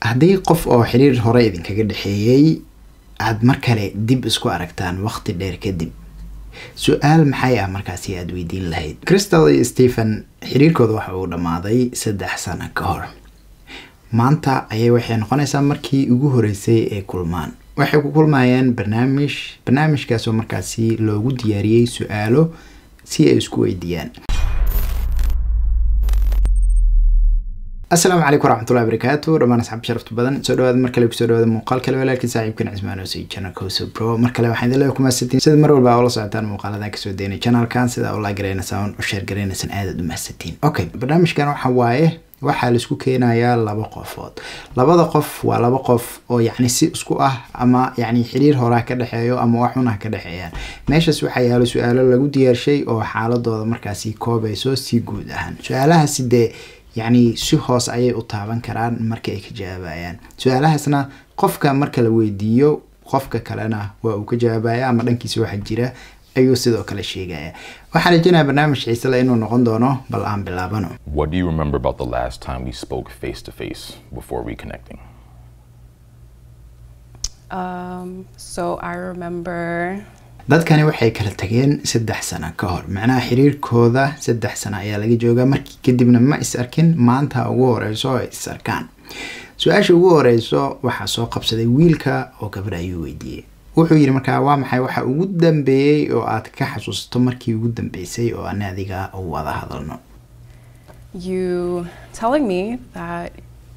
haddii qof oo xiriir hore idinkaga dhexeeyey aada mar kale dib isku aragtaan waqti dheer kadib su-aal maxay ah markaasi aada weydiin lahayd crystal iyo stephen xiriirkooda waxa uu dhammaaday saddex sano ka hor maanta ayay waxay noqonaysaa markii ugu horeysay ay kulmaan waxay ku kulmayeen barnaamij barnaamijkaasoo markaasi loogu diyaariyey su-aalo si ay isku weydiiyaan asalaamu calaykum waraxmatullahi barakaatu dhammaan asxaab sharafta badan soo dhawaada mar kale kusoo dhawaada muuqaal kale walaalkiin saaxiibkan cismaan oosay janalkooso bro mar kale waxaan idin leeyahay kumahadsantiin sida mar walba ula socotaan muuqaaladan kasoo daynay janalkan sida ula gareynaysaan u sheer gareynaysaan aadaad u mahadsantiin okay barnaamijkan waxa waaye waxaa laisku keenayaa laba qofood labada qof waa laba qof oo yacni si isku ah ama yacni xiriir horaa ka dhexeeyo ama wax xun ah ka dhexeeyaan meeshaas waxaa yaalo su-aalo lagu diyaarshay oo xaaladooda markaasi koobayso si guud ahaan su-aalahaasi dee yacni si hoos ayay u taaban karaan marka ay ka jawaabayaan su-aalahaasna qofka marka la weydiiyo qofka kalena waa uu ka jawaabaya ama dhankiisa waxa jira ayuu sidoo kale sheegaya waxaan rajeynayaa barnaamij xiise le inuu noqon doono bal aan bilaabano What do you remember about the last time we spoke face to face before reconnecting? Um, so I remember dadkani waxay kala tageen saddex sano ka hor macnaha xiriirkooda saddex sano ayaa laga joogaa markii kadibna ma is arkin maanta ugu horeyso ay is arkaan su-aasha ugu horeyso waxaa soo qabsaday wiilka oo gabadha ayuu weydiiyey wuxuu yidhi markaa waa maxay waxa ugu dambeeyey oo aad ka xasuusato markii ugu dambeysay oo ani adiga u wada hadalno you telling me that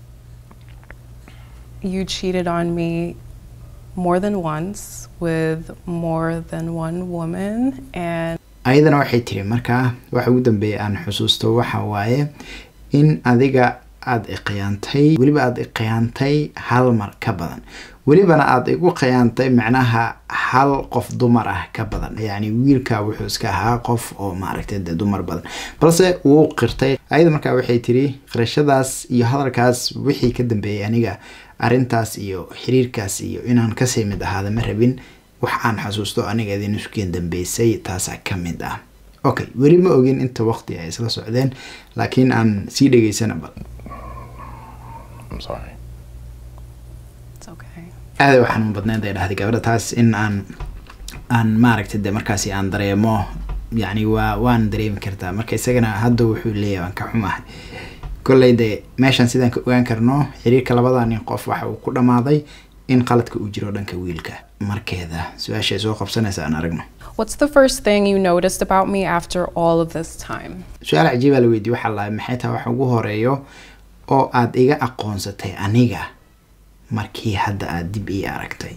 you cheated on me more than once with more than one woman and ayadana waxay tiri markaa waxa ugu dambeeyay aan xusuusto waxa waaye in adiga aada iqiyaantay weliba aada iqiyaantay hal mar ka badan welibana aada igu khiyaantay macnaha hal qof dumar ah ka badan yacni wiilka wuxuu iska ahaa qof oo maaragtay dee dumar badan balse wuu qirtay ayada markaa waxay tiri qirashadaas iyo hadalkaas wixii ka dambeeyay aniga arrintaas iyo xiriirkaas iyo inaan kasii mid ahaada ma rabin wax aan xasuusto aniga idin iskeen dambeysay taasaa ka mid ah okay weli ma ogin inta waqti ay isla socdeen laakiin aan sii dhegeysana bal I'm sorry. it's okay. aada waxaan badneyd ay dhahday gabadha taas in aan aan maaragtay de markaasi aan dareemo yacni waa waan dareemi kartaa marka isagana hadda wuxuu leeyahay waan ka xumahay kolley de meeshan sidaan ka ogaan karno xiriirka labada nin qof waxa uu ku dhammaaday in qaladka uu jiro dhanka wiilka markeeda su-aashay soo qabsanaysa aan aragno What's the first thing you noticed about me after all of this time? su-aal cajiibaa la weydiye waxaa lahay maxay tahay waxa ugu horeeyo oo aada iga aqoonsatay aniga markii hadda aada dib ii aragtay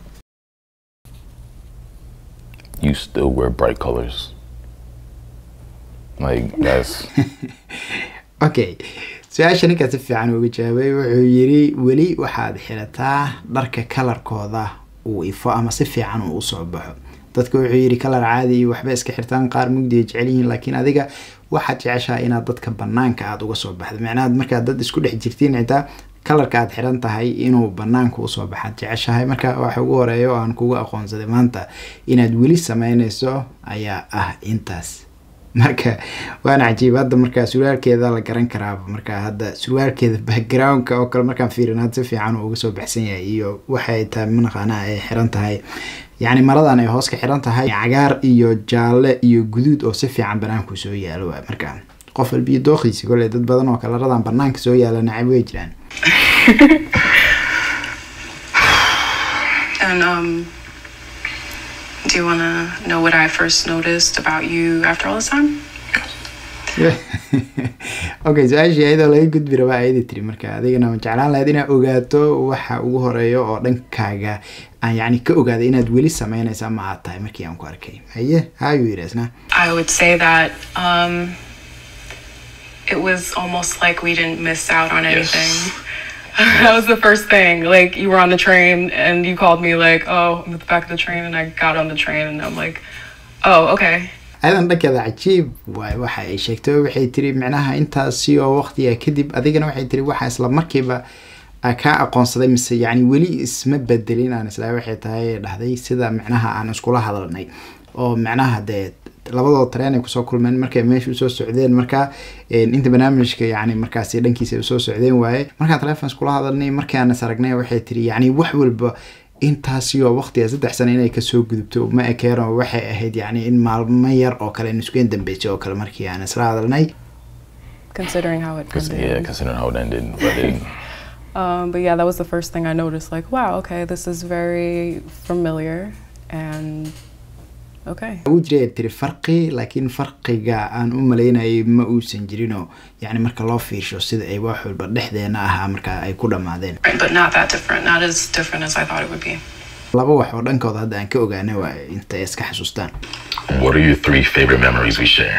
You still wear bright colors. Like that's okay su-aasha ninkaa si fiican uga jawaabay wuxuu yiri weli waxaad xirataa dharka kalarkooda uu ifo ama si fiican uu usoo baxo dadka wuxuu yiri kalar caadi iyo waxba iska xirtaan qaar mugdi ay jecel yihiin laakiin adiga waxaad jeceshaha inaad dadka banaanka aada uga soo baxdo macnaha markaad dad isku dhex jirtiin xitaa kalarka aad xiran tahay inuu banaanka usoo baxaad jeceshahay marka waxa ugu horeeya oo aan kuga aqoonsaday maanta inaad weli sameyneyso ayaa ah intaas marka waana cajiib hadda markaa surwaalkeeda la garan karaaba marka hadda surwaalkeeda backgroundka oo kale markaan fiirin had si fiican uu uga soo baxsan yahay iyo waxay tahay manaqaana ay xiran tahay yacni maradan ay hoos ka xiran tahay cagaar iyo jaalle iyo guduud oo si fiican banaanku soo yaalo waay marka qof walbiyo dooqiisi kolley dad badan oo kalaradan banaanka soo yaala nacab way jiraan And um, do you want to know what I first noticed about you after all this time? okay su-aashii ayadoo laga gudbi rabaa ayada tiri marka adigana ma jeclaan lahayd inaad ogaato waxa ugu horeeyo oo dhankaaga aan yacni ka ogaaday inaad weli sameynaysa ma aad tahay markii aan ku arkay haye hayuu yidhi isna I would say that um, it was almost like we didn't miss out on anything. that was the first thing. Like you were on the train and you called me like, "Oh, I'm at the back of the train," and I got on the train and I'm like, "Oh, okay." ayadan dhankeeda cajiib waay waxa ay sheegtay waxay tiri micnaha intaasi oo waqtiga kadib adigana waxay tiri waxa isla markiiba aa kaa aqoonsaday mise yacni weli isma bedelin aan isla waxay tahay dhahday sida micnaha aan iskula hadalnay oo micnaha dee labadoo tareen ay kusoo kulmeen markay meesha usoo socdeen marka inta barnaamijka yani markaasi dhankiisa ay usoo socdeen waaye markaan telefoons kula hadalnay markaan is aragnay waxay tiri yani wax walba intaasi oo waqtiga saddex sano inay kasoo gudubto ma ekeeno waxay ahayd yani in maalmo yar oo kale nusgeen dambeysay oo kale markii aan isla hadalnay considering how it Cons- ended. yeah, considering how it ended. But it, Um, but yeah, that was the first thing I noticed. Like, wow, okay, this is very familiar, and okay. wuu jiray tiri farqi laakiin farqiga aan u malaynayay ma uusan jirinoo yani marka loo fiirsho sida ay wax walba dhexdeena ahaa marka ay ku dhammaadeen Right, but not that different. Not as different as I thought it would be. laba wax oo dhankooda hadda aan ka ogaanay waa inta ay iska xasuustaan what are your three favorite memories we share?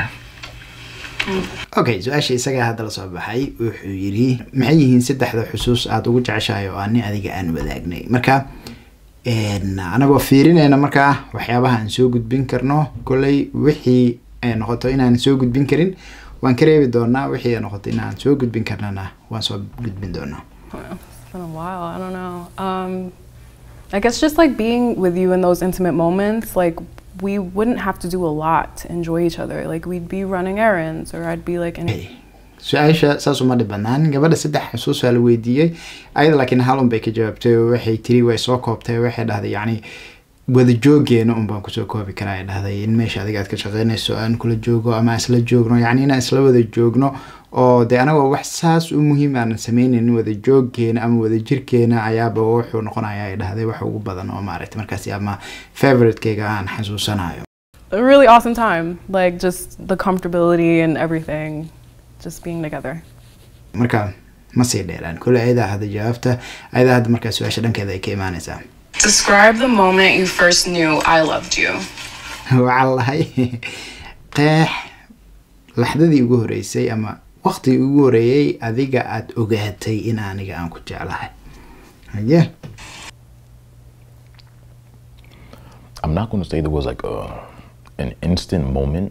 okay su-aasha isagaa hadda lasoo baxay wuxuu yidhi maxay yihiin saddexda xusuus aada ugu jeceshahay oo ani adiga aan wadaagnay marka een, anagoo fiirinayna markaa waxyaabaha aan soo gudbin karno kolley wixii ay noqoto inaan soo gudbin karin waan ka reebi doonaa wixii ay noqoto inaan soo gudbin karnana waan soo gudbin doonaa It's been a while. I don't know. Um, I guess just like being with you in those intimate moments, like we wouldn't have to do a lot to enjoy each other. Like we'd be running errands, or I'd be like in. Hey, su-aasha saas uma dhib badnaan gabadha saddex xusuus waa la weydiiyey ayada laakiin hal un bay ka jawaabtay oo waxay tiri way soo koobtay waxay dhahday yacni wada joogeena un baan kusoo koobi karaa ay dhahday in meesha adiga aad ka shaqeynayso aan kula joogo ama aan isla joogno yacni inaan isla wada joogno oo dee anagoo wax saas u muhiim aanan sameynin wada jooggeena ama wada jirkeena ayaaba wuxuu noqonaya ay dhahday wax ugu badan oo maaragtay markaasi ama favoritekeyga aan xasuusanayo a really awesome time. Like just the comfortability and everything, just being together. marka ma sii dheeraan kole ayadaa hadda jawaabta ayadaa hadda markaa su-aasha dhankeeda ay ka imaanaysaa Describe the moment you first knew I loved you. waxaa lahay qeex laxdadii ugu horeysay ama waqtigii ugu horeeyey adiga aada ogaatay in aniga aan ku jeclahay haye I'm not going to say there was like a an instant moment.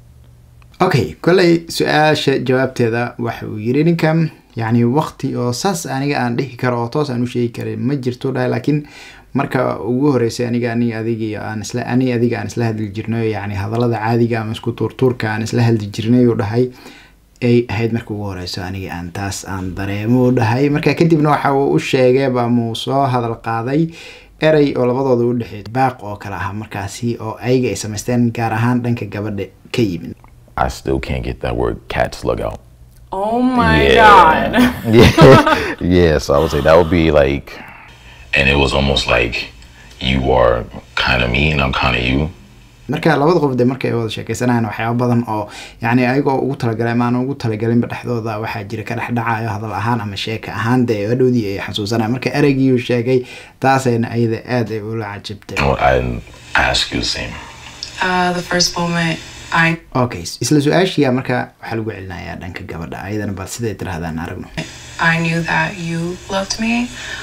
okay kolley su-aasha jawaabteeda waxa uu yiri ninkan yacni waqti oo saas aniga aan dhihi karo oo toos aan u sheegi karin ma jirto dhahay laakiin marka ugu horeysay aniga ani adigii aan isla ani adiga aan isla hadli jirnay yacni hadallada caadiga ama isku tuurtuurka aan isla hadli jirnay uu dhahay ay ahayd marka ugu horeyso aniga aan taas aan dareemo u dhahay marka kadibna waxa uu u sheegayba ama uu soo hadal qaaday erey oo labadooda u dhexeey baaq oo kale ah markaasi oo ayaga ay samaysteen gaar ahaan dhanka gabadha ka yimid I still can't get that word cat slug out. Oh my yeah. god. yeah. yeah. So I would say that would be like, and it was almost like you are kind of me and I'm kind of you. marka labada qof de markay wada sheekeysanayaan waxyaaba badan oo yani ayagoo ugu talagalay ama aan ugu talagalinba dhexdooda waxaa jira ka dhexdhacayo hadal ahaan ama sheeka ahaan dee hadhowdii ay xasuusanaya marka ereygii uu sheegay taasayna ayada aada ay ula cajabtay I would- I'd ask you the same. Uh, the first moment I okay isla su-aashiya marka waxaa lagu celinayaa dhanka gabadha ayadana bal siday tirahdaan aragno I knew that you loved me.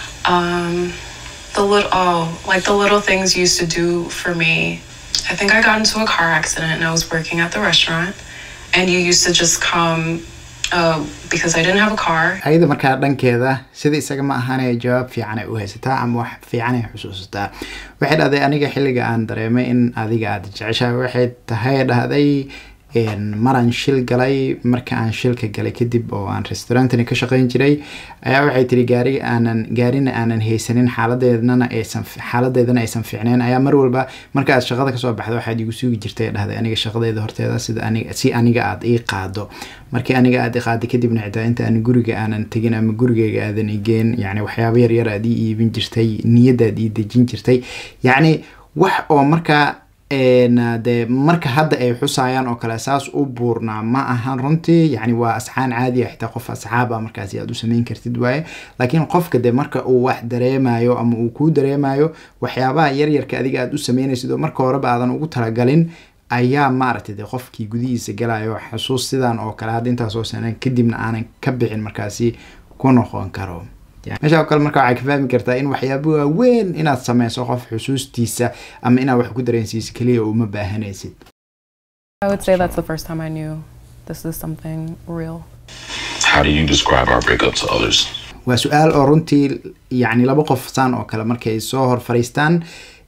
Um, the little, oh, like the little things you used to do for me. I think I got into a car accident and I was working at the restaurant, and you used to just come uh, because I didn't have a car. ayada markaa dhankeeda sida isaga ma ahaanay jawaab fiican ay u haysataa ama wax fiican ay xusuusataa waxay dhahday aniga xilliga aan dareemay in adiga aada jeceshahay waxay tahay dhahday een, maraan shil galay marka aan shilka galay kadib oo aan restaurantani ka shaqeyn jiray ayaa waxay tiri gaari aanan gaarina aanan haysanin xaaladeednana aysan xaaladeedana aysan fiicneen ayaa mar walba marka aad shaqada kasoo baxdo waxaad igu sugi jirtay dhahday aniga shaqadeeda horteeda sida aniga si aniga aada ii qaado markii aniga aada i qaaday kadibna xitaa inta aan guriga aanan tegin ama gurigeyga aadan igeen yani waxyaaba yar yar aad ii iibin jirtay niyadaad ii dejin jirtay yacni wax oo markaa een, dee marka hadda ay xusayaan oo kale saas u buurnaa ma ahan runtii yani waa asxaan caadi ah xitaa qof asxaab ah markaasi aad u sameyn kartid waaye laakiin qofka de marka uu wax dareemayo ama uu kuu dareemayo waxyaabaha yaryarka adiga aad u sameynaysid oo marka horeba aadan ugu talagalin ayaa maaragtay de qofkii gudihiisa galayo xusuus sidan oo kale hadda intaasoo sano kadibna aanan ka bixin markaasi ku noqon karo Ya, meesha oo kale marka waxay ka fahmi kartaa in waxyaabo waaweyn inaad sameyso qof xusuustiisa ama inaad wax ku dareensiiso keliya uma baahanaysid I would say that's the first time I knew this is something real. How do you describe our breakup to others? waa su-aal oo runtii yacni laba qof saan oo kale markay soo hor fariistaan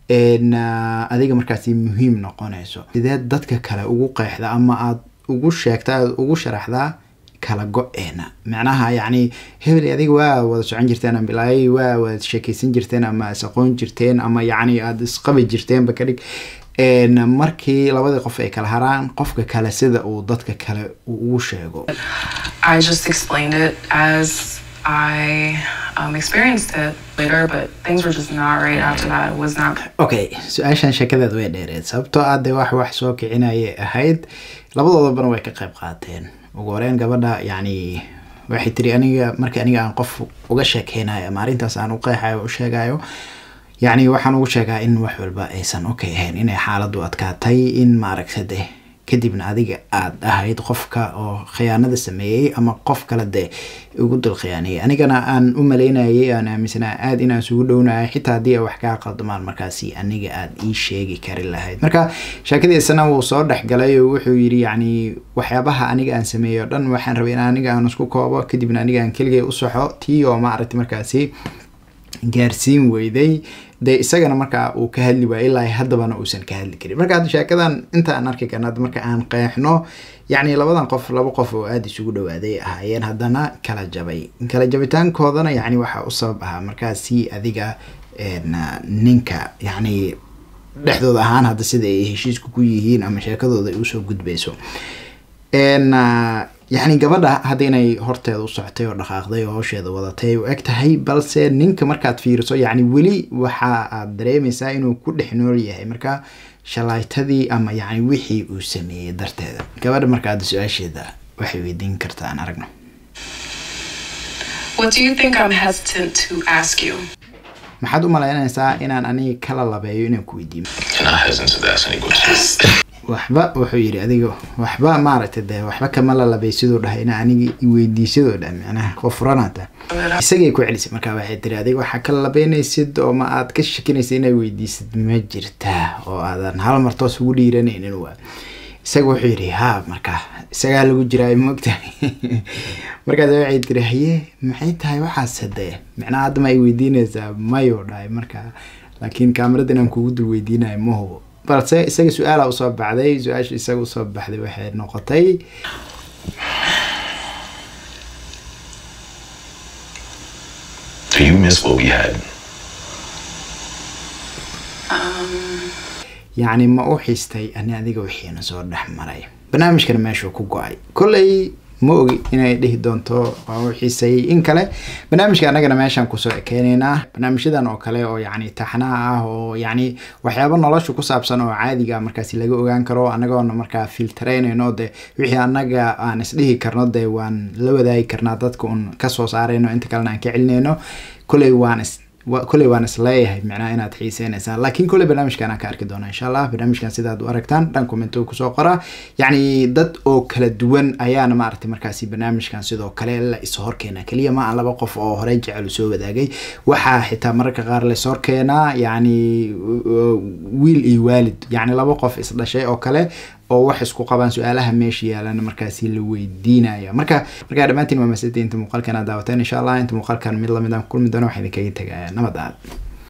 een, ah, adiga markaasi muhiim noqonayso sideed dadka kale ugu qeexda ama aad ugu sheegta aad ugu sharaxdaa kala go-eena macnaha yacni hebel adiga waa wada socon jirteen ama bilaayay waa wada sheekeysan jirteen ama is aqoon jirteen ama yacni aada isqabi jirteenba ka dhig een, markii labadii qof ay kala haraan qofka kale sida uu dadka kale uu ugu sheego I just explained it as I um, experienced it later, but things were just not right after that. It was not okay su-aashan sheekadeed way dheereed sababtoo ah dee wax wax soo kicinayay ahayd labadoodabana way ka qayb qaateen ugu horeyn gabadha yacni waxay tiri aniga marka aniga aan qof uga sheekeynayo ama arrintaas aan u qeexayo o u sheegayo yacni waxaan ugu sheegaa in wax walba aysan okay ahayn inay xaaladdu adkaatay in maaragta de kadibna adiga aad ahayd qofka oo khiyaanada sameeyey ama qof kale dee ugu dul khiyaanayay anigana aan u malaynayay aan aaminsanaa aad inaan isugu dhownahay xitaa haddii ay wax kaa qaldamaan markaasi aniga aad ii sheegi kari lahayd marka sheekadiisana wuu soo dhexgalay oo wuxuu yidhi yacni waxyaabaha aniga aan sameeyey oo dhan waxaan rabay in aniga aan isku koobo kadibna aniga aan keligay u soxo tii oo maaragtay markaasi gaarsiin weyday dee isagana markaa uu ka hadli waayay ilaa haddabana uusan ka hadli karin marka hadda sheekadan inta aan arki karna hadda marka aan qeexno yacni labadan qof laba qof oo aada isugu dhawaaday ahaayeen haddana kala jabay kala jabitaankoodana yacni waxaa u sabab ahaa markaasi adiga een, ninka yacni dhexdooda ahaan hadda sida ay heshiisku ku yihiin ama sheekadooda ay usoo gudbayso een, ah, yacni gabadha hadda inay horteeda u socotay oo dhaqaaqday oo hawsheeda wadatay u eg tahay balse ninka markaad fiiriso yacni weli waxa aad dareemaysaa inuu ku dhex nool yahay marka shalaaytadii ama yacni wixii uu sameeyey darteeda gabadha marka hadda su-aasheeda waxay weydiin kartaa aan aragno What do you think I'm hesitant to ask you? maxaad u malaynaysaa inaan aniga kala labeeyo inaan ku weydiiyo You're not hesitant to ask any questions. waxba wuxuu yidhi adiga waxba maaragtay dee waxba kama lalabay siduu dhahay ina aniga iweydiisadoo dhan macnaha qof furanata isagay ku celisay markaa waxay tiri adiga waxaa kala labeynaysid oo ma aad ka shakinaysid inaad weydiisid ma jirtaa oo aadan hal mar toos ugu dhiiranaynin waa isaga wuxuu yidhi ha marka isagaa lagu jiraa moogtahay markaas waxay tiri haye maxay tahay waxaas hadee macnaha hadda ma ay weydiinaysaa mayuu dhahay marka laakiin kaamirada inaan kugu dul weydiinayo ma hubo balse isaga su-aala usoo baxday su-aasha isaga usoo baxday waxay noqotay Do you miss what we had? yacni ma u xiistay ani adiga wixiina soo dhex maray barnaamijkana meeshuu ku go-ay kolley ma ogi inay dhihi doonto waa u xiisay in kale barnaamijka annagana meeshaan kusoo ekeynaynaa barnaamijyadan oo kale oo yacni taxnaha ah oo yacni waxyaabo nolosha ku saabsan oo caadiga markaasi laga ogaan karo annagoona markaa filtaraynayno de wixii annaga aan isdhihi karno dee waan la wadaagi karnaa dadka un kasoo saarayno inta kalena aan ka celinayno kolley waan is wa- kolley waan isleeyahay micnaha inaad xiiseynaysaan laakiin kolley barnaamijkan aan ka arki doona insha allah barnaamijkan sidaad u aragtaan dhan commento kusoo qora yacni dad oo kala duwan ayaana maaragtay markaasi barnaamijkan sidoo kale la iso horkeena keliya ma aan laba qof oo horey jecel u soo wadaagay waxaa xitaa mararka qaar la is horkeenaa yacni uh, wiil iyo waalid yacni laba qof isdhashay oo kale oo wax isku qabaan su-aalaha meesha yaalana markaasi la weydiinaya marka markaa dhammaantiin waa maasada inta muuqaalkan aad daawateen insha allah inta muuqaalkan mid lamid aan ku kulmi doono waxaa idinkaga tegaya nabad aad